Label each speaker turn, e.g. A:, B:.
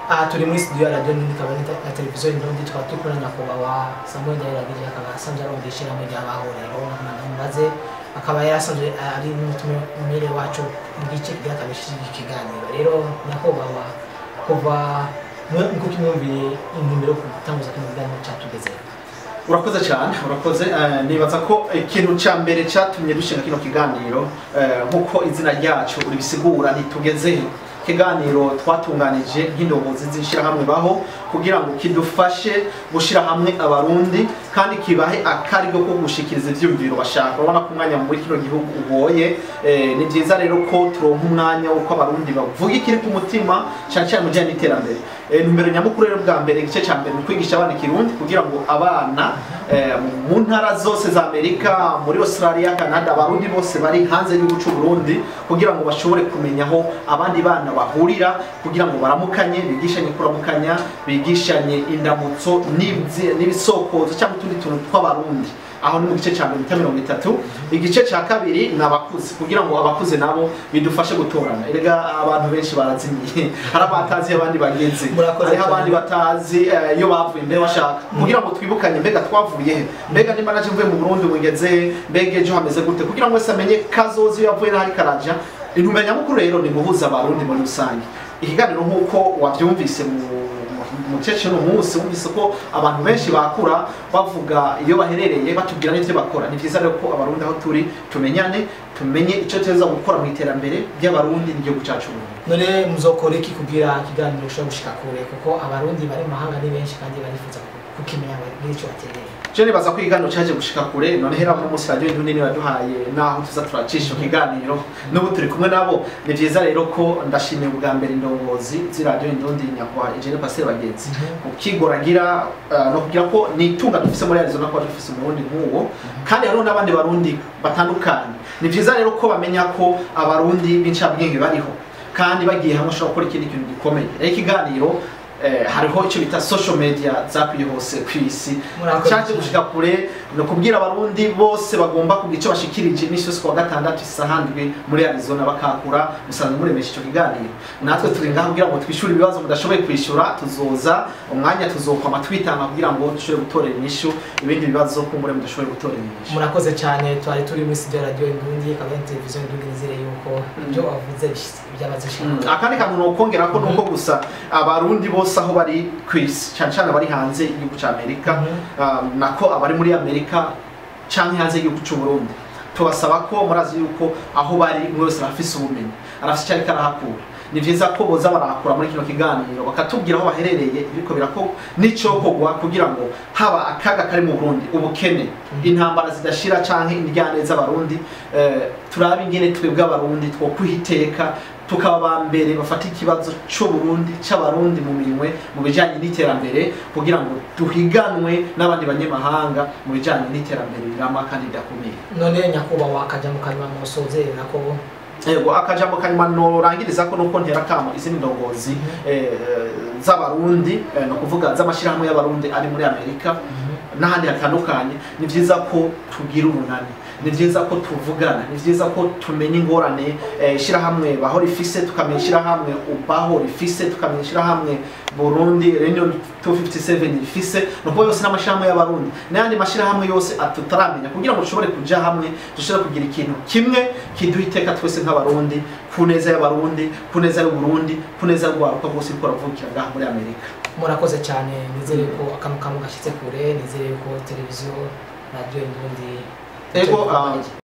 A: aha turi muri studio ya radio nini kabone na televiziyo ndondi tukaba turi kumwe na nyakubahwa Samuel Ndayiragije akaba asanzwe arongoye ishyirahamwe ry'abahorero maze akaba yarasanzwe ari n'umutumire wacu mu gice ryakabishije ikiganiro rero nyakubahwa kuva nkuko kimwumviye intumbero yo gutanguza kino kiganiro cyatugezeho
B: urakoze cyane urakoze eh, nibaza ko ikintu cya mbere cyatumye dushinga kino kiganiro eh, nk'uko izina ryacu uribisigura ntitugeze ikiganiro twatunganije nk'indobozi z'ishyirahamwe baho kugira ngo kidufashe gushyira hamwe abarundi kandi kibahe akaryo ko gushikiriza ivyumviro bashaka urabona ko umwanya muri kino gihugu ugoye eh, ni byiza rero ko turonka umwanya w'uko abarundi bavuga ikiri ku mutima cyane cyane mu bijyanye n'iterambere Eh, intumbero nyamukuru rero bwa mbere igice cya mbere ni ukwigisha abana ikirundi kugira ngo abana eh, mu ntara zose za amerika muri australia canada abarundi bose bari hanze y'igihugu cy'u burundi kugira ngo bashobore kumenya aho abandi bana bahurira kugira ngo baramukanye bigishanye kuramukanya bigishanye indamutso n'ibyi- n'ibisokozo cyangwa utundi tuntu tw'abarundi aho ni mu gice cya mbere bita mirongo itatu igice cya kabiri ni abakuze kugira ngo abakuze nabo bidufashe gutorana erega abantu benshi barazimiye hari abatazi iyo abandi bageze
A: Murakoze
B: hariho
A: cyane.
B: abandi batazi eh, iyo bavuye mbere bashaka kugira ngo twibukanye mbega twavuye he mbega nimba naje mvuye mu burundi ubu ngeze he mbega ejo hameze gute kugira ngo wese amenye kazozi iyo yavuye n'ahari karaja intumbero nyamukuru rero ni guhuza abarundi muri rusange ikiganiro nk'uko wabyumvise mu umukecuru umunsi wumvise ko abantu benshi bakura bavuga iyo baherereye batubwira n'ibyo bakora ni byiza rero ko abarundi aho turi tumenyane tumenye icyo tuza gukora mu iterambere ry'abarundi n'igihugu cyacu Burundi.
A: none muzokora iki kugira ikiganiro gishobora gushika kure kuko abarundi bari mu mahanga ni benshi kandi barifuza kukimenya bagire icyo batereye
B: je nibaza ko ikiganiro cyaje gushika kure none hera mu munsi radio indundi ni waduhaye naho tuza turacisha ikiganiro n'ubu turi kumwe nabo ni byiza rero ko ndashimiye ubwa mbere indongozi z'iradio indundi nyakubahwa Eugene Pasteur Bagenzi ukigoragira uh, no kugira ko ni itunga dufise muri Arizona ko dufise umurundi nk'uwo kandi hariho n'abandi barundi batandukanye ni byiza rero ko bamenya ko abarundi b'incabwenge bariho kandi bagiye hamwe ushobora gukora ikindi kintu gikomeye rero ikiganiro eh, hariho icyo bita social media zakwiye hose ku isi
A: Murakoze
B: cyaje
A: cyane.
B: gushika kure ni ukubwira abarundi bose bagomba kugira icyo bashikirije iminsi yose kuwa gatandatu isaha ndwi muri arizona bakakura musanzwe muremesha icyo kiganiro natwe turi ngaho kugira ngo twishyure ibibazo mudashoboye kwishyura tuzoza umwanya tuzokwama twitanga kugira ngo dushobore gutorera inyishu ibindi bibazo kumbure mudashoboye gutorera inyishu
A: murakoze cyane twari turi muri studio ya radio indundi ikaba ari televiziyo indundi nizere yuko ibyo wavuze bishitse byabaze
B: Mm,
A: shaka
B: akandi kantu nokongera ko nuko gusa abarundi bose aho bari ku isi cyane cyane abari hanze y'igihugu cya amerika um, nako abari muri amerika canke hanze y'igihugu cy'u burundi tubasaba ko murazi yuko aho bari umwe wese arafise ubumenyi arafise icyo ariko arahakura ni vyiza ko boza barahakura muri kino kiganiro bakatubwira aho baherereye biriko birakorwa n'icokorwa kugira ngo haba akaga kari mu burundi ubukene intambara zidashira canke indyane z'abarundi eh, turabe ingene twebwe abarundi twokwiha iteka tukaba ba mbere bafata ikibazo c'uburundi c'abarundi mu minwe mu bijanye n'iterambere kugira ngo duhiganwe n'abandi banyamahanga mu bijanye n'iterambere rirama kandi ridakumira
A: none nyakubahwa akajya mu kanywa musozerera ko
B: yego akajambo kanyuma norangiriza ko nuko ntera kamo izindi ndongozi eh, z'abarundi eh, no kuvuga z'amashyirahamwe y'abarundi ari muri amerika n'ahandi hatandukanye ni byiza ko tugira urunani ni byiza ko tuvugana ni byiza ko tumenya ingorane eh, ishyirahamwe baho rifise tukamenya ishyirahamwe ubaho rifise tukamenya ishyirahamwe burundi reunion 257 rifise ni ukuvuga yose n'amashyirahamwe y'abarundi n'ayandi mashyirahamwe yose tutaramenya kugira ngo dushobore kuja hamwe dushobore kugira ikintu kimwe kiduha iteka twese nk'abarundi ku neza y'abarundi ku neza y'uburundi ku neza y'urwaruka rwose ruriko ruravukira ngaha muri amerika
A: murakoze cyane nizere ko akantu kamwe gashyitse kure nizere ko televiziyo radiyo indundi
B: ego ah,